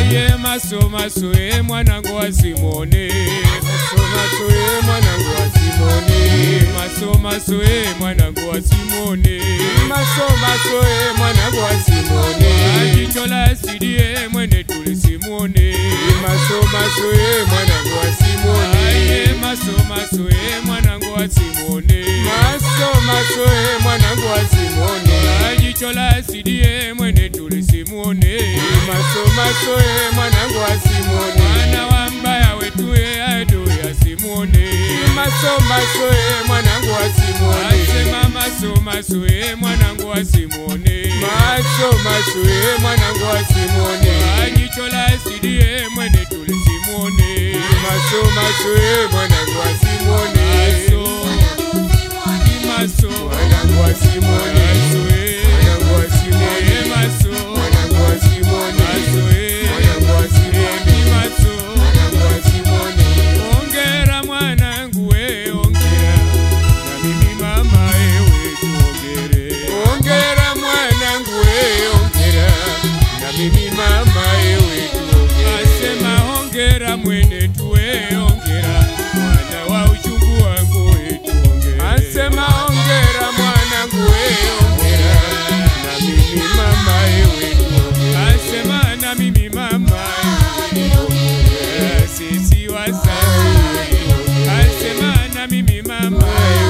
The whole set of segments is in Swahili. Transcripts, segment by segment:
Aye maso maso e mwanangu wa Simone Maso maso e mwanangu wa Simone Maso maso e mwanangu wa Simone Maso maso e mwanangu wa Simone Ajicho la asidi e mwene tuli Simone Maso maso e mwanangu wa Simone Aye maso maso e mwanangu wa Simone Maso maso e mwanangu wa Simone Ajicho la asidi e mwene tuli Simone Maso maso e mwanangu wa Simone Mwana wa mbaya wetu e ado ya Simone Maso maso e mwanangu wa Simone Asema maso maso e mwanangu wa Simone Maso maso e mwanangu wa Simone Ajicho la asidi e mwene tuli Simone Maso maso e mwanangu wa Simone Maso Maso Mwanangu wa Simone Maso e Mwanangu wa Simone E maso Mwanangu wa Simone Maso e Mwanangu wa Simone Maso Mwanangu wa Simone Ongera mwanangu we ongera Na mimi mama ewe tuongere Ongera mwanangu we ongera Na mimi mama ewe tuongere Asema ongera mwene tuwe ongera Mwana wa uchungu wangu we tuongere Asema ongera mwanangu we ongera Na mimi mama ewe tuongere Asema na mimi mama ewe Sisi wasai Asema na mimi mama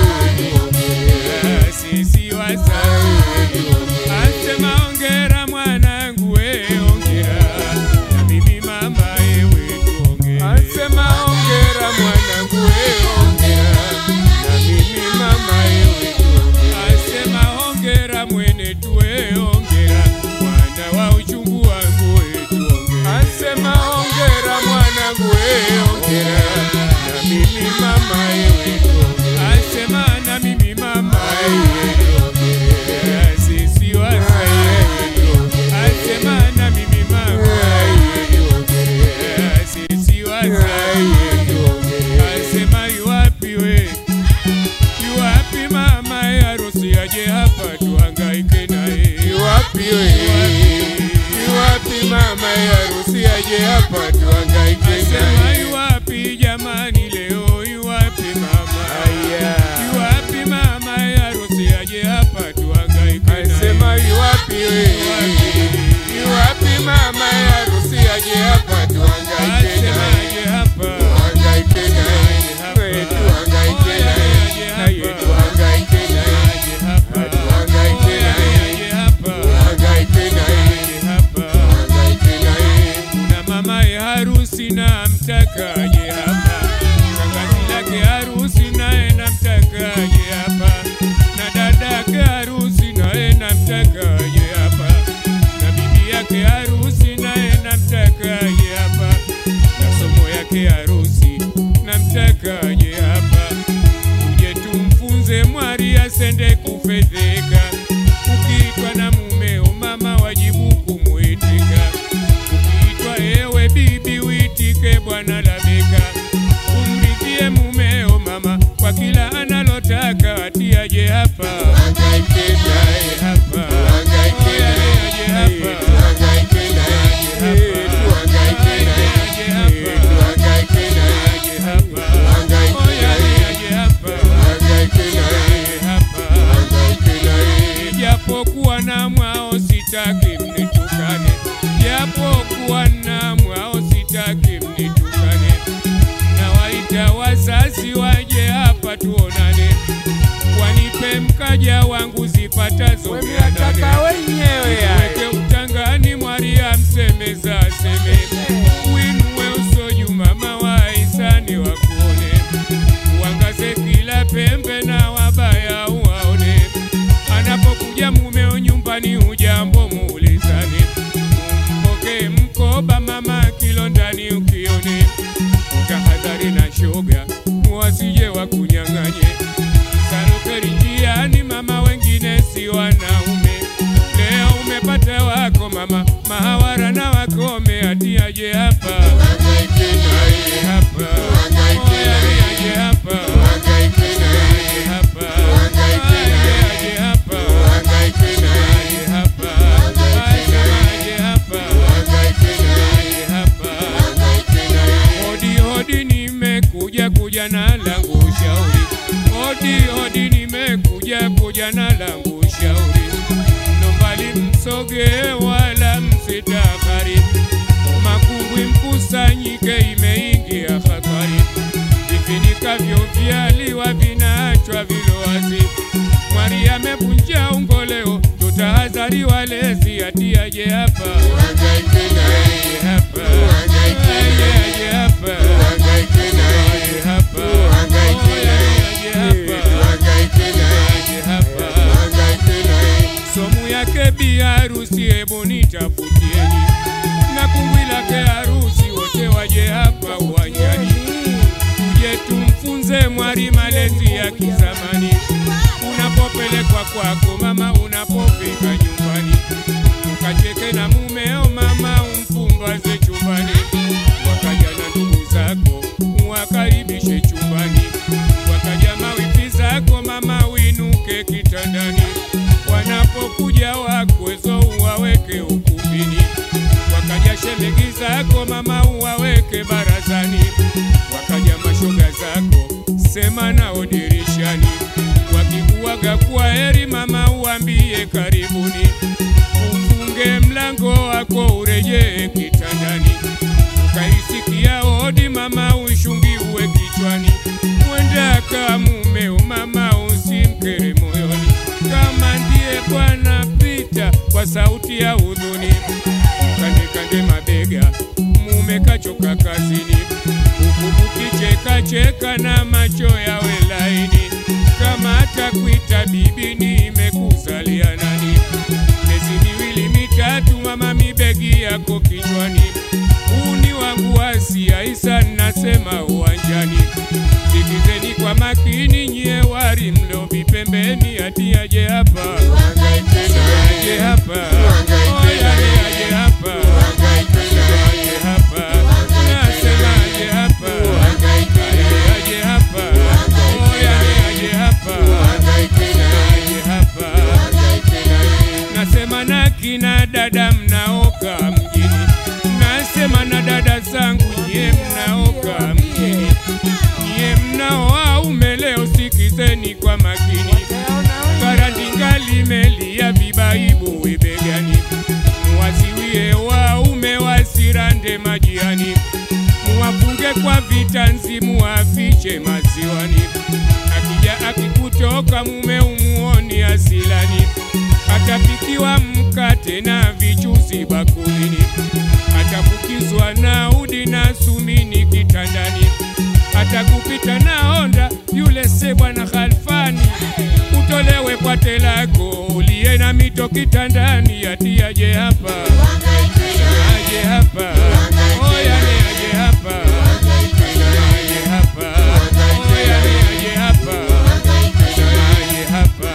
ewe Sisi wasai Asema ongera mwanangu we ongera Na mimi mama ewe tuongere Asema ongera mwanangu we ongera Na mimi mama ewe tuongere Asema hongera mwene tuwe ongera mwana wa uchungu wangu wetu ongera Asema ongera mwanangu we ongera Na mimi mama ewe tuongere Asema na mimi mama ongera sisi wasai Asema na mimi mama ongera sisi wasai Asema yuwapi we yuwapi mama ya harusi aje hapa tuhangaike naye Iwapi we Iwapi mama ya harusi aje hapa tuhangaike Asema naye yuwapi jamani leo yuwapi mama Aya yuwapi mama ya harusi aje hapa tuhangaike Asema naye iwapi we Iwapi mama ya harusi aje hapa tuhangaike Asema naye aje hapa Tuhangaike naye We tuhangaike naye Naye tuhangaike naye aje hapa Tuhangaike naye aje hapa Tuhangaike naye aje hapa Tuhangaike naye kuna mama ya harusi na mtakaje hapa shangazi lake harusi naye na mtakaje hapa na dadake harusi naye na mtakaje hapa na bibi yake harusi naye na mtakaje hapa na somo yake harusi na mtakaje hapa tuje tumfunze mwari asende kufedheka ukiitwa na mumeo mama wajibu kumwitika ukiitwa ewe bibi uitike bwana labeka umridhie mumeo mama kwa kila analotaka atiaje hapa Tuhangaike naye hapa Tuhangaike naye aje hapa Tuhangaike naye Tuhangaike naye Tuhangaike naye aje hapa Tuhangaike naye aje hapa Tuhangaike naye aje hapa Tuhangaike naye japokuwa na mwao sitaki mnitukane, japokuwa na mwao sitaki mnitukane. Nawaita wazazi waje hapa tuonane, wanipe mkaja wangu zipatazo mia Wemeataka nane. wenyewe ya Weke utangani mwaria msemeza aseme, uinue uso juu mama wa hisani wakuone, uangaze kila pembe na wabaya uwaone. Anapokuja mumeo nyumbani, ujambo muulizane, umpokee mkoba mama kilo ndani ukione, utahadhari na shoga wasije wakunyang'anye. Sarukeri njiani mama, wengine si wanaume. Leo umepata wako mama, mahawara na wakome, ati aje hapa Tuhangaike naye aje hapa Tuhangaike Oya, naye. aje hapa Tuhangaike naye aje hapa Tuhangaike naye. aje hapa Tuhangaike naye aje hapa Tuhangaike Asema naye. aje hapa Tuhangaike naye aje mwari walezi ati aje hapa Uhangaike naye, aje hapa Uhangaike aje naye. aje hapa uhangaike naye, aje hapa uhangaike Oya, aje naye, hapa uhangaike naye, aje hapa uhangaike naye. somu yake bi harusi, hebu nitafutieni na kumbwi lake harusi, wote waje hapa uwanjani, tuje tumfunze mwari malezi ya kizamani. Unapopelekwa kwako mama, unapofika nyumbani, ukacheke na mumeo mama, umpumbaze chumbani, wakaja na ndugu zako uwakaribishe chumbani, wakaja mawifi zako mama, uinuke kitandani, wanapokuja wakwezo uwaweke ukumbini, wakaja shemegi zako mama, uwaweke barazani, wakaja mashoga zako sema nao dirishani, wakikuaga kwa heri mama, uambie karibuni, ufunge mlango wako urejee kitandani, ukaisikia hodi mama, ushungiwe kichwani, mwenda kamumeo mama, usimkere moyoni, kama ndiye Bwana pita kwa sauti ya hudhuni, kande kande mabega, mume kachoka kazini, huku ukicheka cheka na macho yawe laini, kama atakuita bibi nimekuzalia nani? Miezi miwili mitatu, mama, mibegi yako kichwani, uni wangu wasi Aisa, nasema uwanjani, sikizeni kwa makini nyie wari mlobi pembeni, ati aje hapa Uhangaike naye, aje hapa Oya, aje hapa uhangaike naye, aje hapa nasema aje hapa uhangaike naye, aje hapa oya aje hapa uhangaike naye, aje hapa uhangaike naye. nasema na kina dada mnaoka mjini nasema na dada zangu nyie mnaoka mjini nyie mnaoaume leo sikizeni kwa makini karandinga limelia vibaibu wibegani muwaziwie waume wasirande majiani muwafunge kwa vitanzi muwafiche maziwani akija akikutoka mume umuoni asilani atapikiwa mkate na vichuzi bakulini atafukizwa na udi na sumini kitandani atakupita na honda yule se bwana Khalfani utolewe pwate lako uliye na mito kitandani ati aje hapa aje hapa oya ni aje hapa aje hapa oya ni aje hapa aje hapa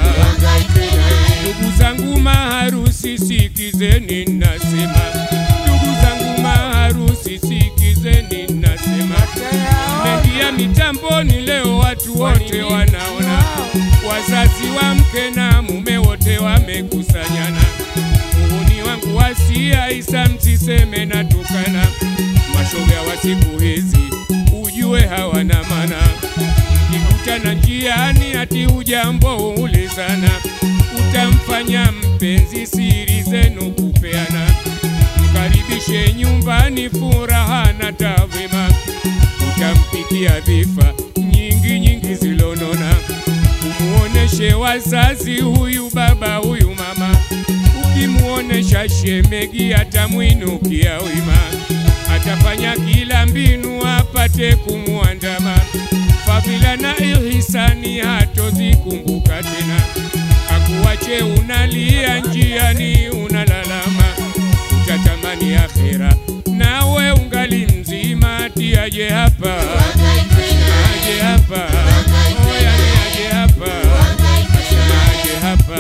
Ndugu zangu maharusi, sikizeni nasema, ndugu zangu maharusi, sikizeni nasema, mengia mitamboni leo, watu wote wanaona, wazazi wa mke na mume wote wamekusanyana. Uhuni wangu wasia Isa, msiseme natukana, mashoga wa siku hizi ujue hawana mana mkikutana njiani ati ujambo ulizana, utamfanya mpenzi siri zenu kupeana, mkaribishe nyumbani furaha na tavima, utampikia dhifa nyingi nyingi zilonona, umuoneshe wazazi huyu baba huyu mama, ukimuonesha shemegi atamwinukia wima, atafanya kila mbinu apate kumwandama fadhila na ihisani hatozikumbuka tena, akuwache unalia njiani unalalama, utatamani akhera nawe ungali mzima, ati aje hapa aje hapa oya ni aje hapa asema aje hapa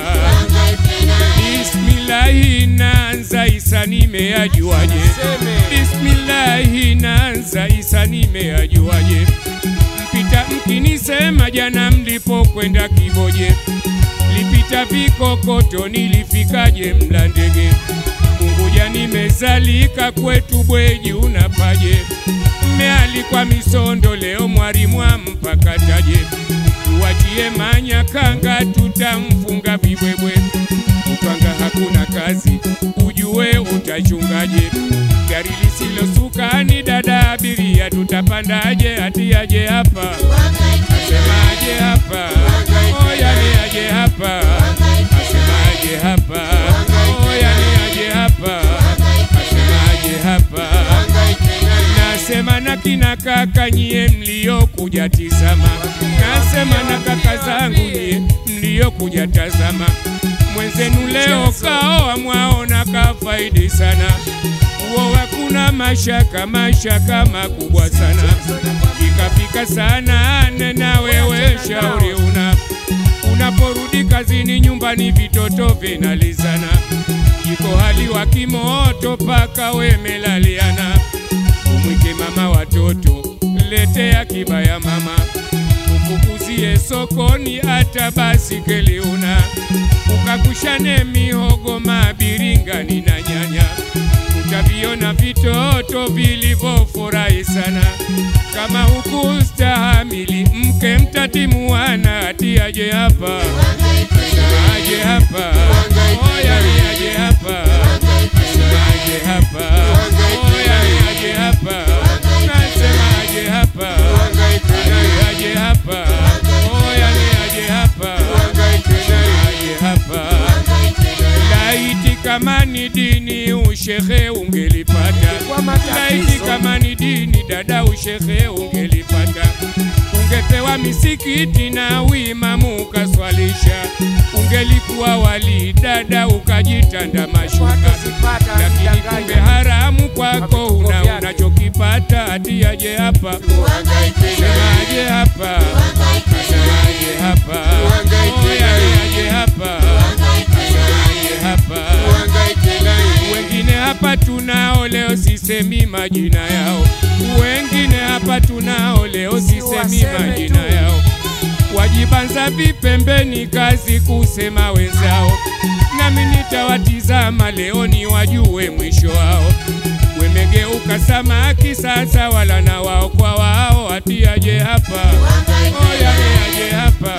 Bismillahi naanza Isa nimeajuaje? Bismillahi naanza Isa nimeajuaje? Mpita mkinisema jana mlipokwenda Kiboje, lipita vikokoto nilifikaje Mlandege? Unguja nimezalika kwetu Bweji unapaje? Mmealikwa Misondo leo mwalimu ampakataje? Tuwachie Manyakanga tutamfunga vibwebwe upanga hakuna kazi, ujue utachungaje? Gari lisilosukani dada abiria tutapandaje? Ati aje hapa asema aje hapa oya ni aje hapa asema aje aje hapa, oh, yani aje hapa, asema aje hapa. Nasema na kina kaka nyie mliokuja tizama, nasema na kaka zangu nyie mliokuja tazama, mwenzenu leo kaoa mwaona kafaidi sana, uo hakuna mashaka, mashaka makubwa sana, ikafika sana nena wewe shauri una unaporudi kazini nyumbani vitoto vinalizana, iko hali wa kimoto paka wemelaliana umwike mama watoto, letea kibaya mama, ufukuzie sokoni hata basikeli una, ukakushane mihogo, mabiringani na nyanya, utaviona vitoto vilivyofurahi sana. Kama hukustahamili mke mtatimuana, ati aje hapa, aje hapa, oya ni aje hapa, aje hapa, oya ni aje hapa, nasema aje hapa, aje hapa, oya ni aje hapa, aje hapa. Laiti kama ni dini ushehe ungelipata, Kwa matatizo. laiti kama ni dini dada ushehe ungelipata, ungepewa misikiti na uimamu ukaswalisha, ungelikuwa wali dada ukajitanda mashuka, lakini kumbe haramu kwako una unachokipata, ati aje hapa, sema aje hapa, sema aje hapa, oya ni aje hapa, sema aje hapa wengine hapa tunao leo, sisemi majina yao. Wengine hapa tunao leo, sisemi Usiwaseme majina tu. yao. Wajibanza vipembeni, kazi kusema wenzao, nami nitawatizama leo ni wajue mwisho wao. Wemegeuka samaki sasa, wala na wao kwa wao, ati aje hapa, oya ni aje hapa,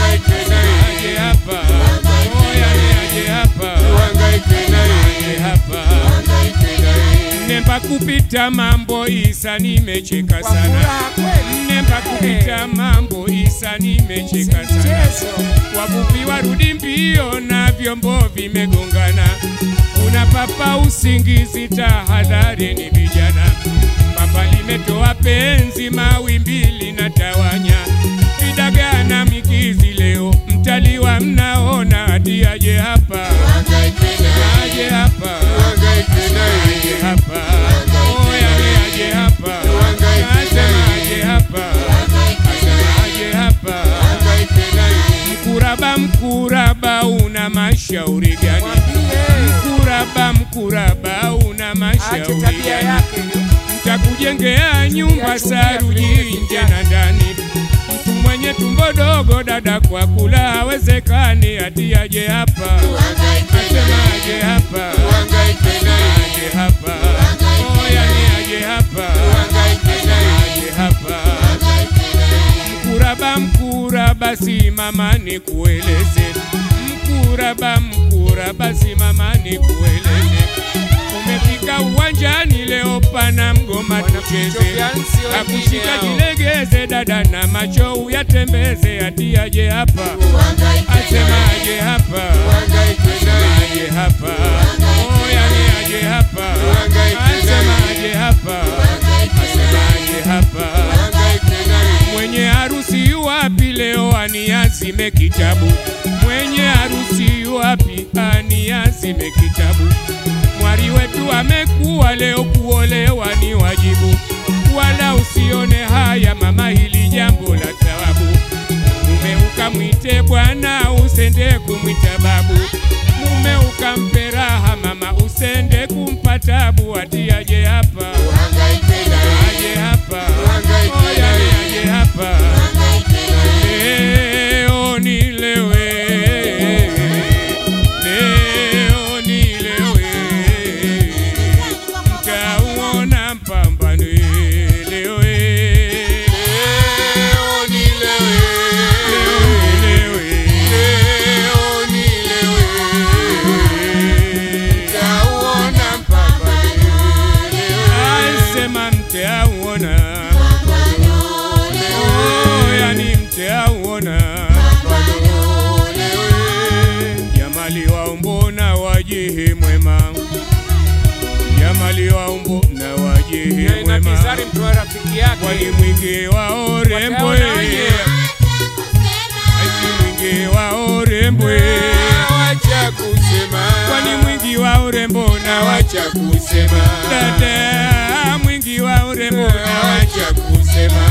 aje hapa, oya ni aje hapa, aje hapa Nemba kupita mambo Isa, nimecheka sana. Nemba kupita mambo Isa, nimecheka sana. Wavuvi warudi mbio na vyombo vimegongana, kuna papa usingizi, tahadhari ni vijana. Papa limetoa penzi, mawimbi linatawanya, vidagaa na mikizi, leo mtaliwa mnaona, ati aje hapa, aje hapa aje hapa, oya ni aje hapa, nasema aje hapa, nasema aje hapa. Mkuraba, mkuraba, una mashauri gani? Mkuraba, mkuraba, una mashauri gani? Mtakujengea nyumba saruji nje na ndani. Mtu mwenye tumbo dogo, dada, kwa kula hawezekani, ati aje hapa, asema aje hapa aje hapa, oya ni aje hapa, aje hapa. Mkuraba, mkuraba, simama nikueleze. Mkuraba, mkuraba, simama nikueleze. Umefika uwanjani leo, pana mgoma tucheze, akushika jilegeze, dada na macho uyatembeze, ati aje hapa, asema aje hapa, aje hapa, oya ni aje hapa, asema aje hapa, asema aje hapa. Mwenye harusi yuwapi leo aniazime kitabu? Mwenye harusi yuwapi aniazime kitabu? Mwari wetu amekuwa leo, kuolewa ni wajibu, wala usione haya mama, hili jambo la thawabu. Mume ukamwite bwana, usende kumwita babu. Mume ukampe raha mama, usende kumpa tabu. Ati aje hapa, aje hapa, oya ni aje hapa Leo nilewe, leo nilewe, mtauona mpambano leo, leo nilewe, leo nilewe, mtauona mpambano mali wa umbo na wajehe na mwema bizari mtu wa rafiki yake kwani mwingi wa urembo Wataona wenyewe. ati mwingi wa urembo wacha kusema kwani mwingi wa urembo na wacha wacha kusema dada mwingi wa urembo na wacha wacha kusema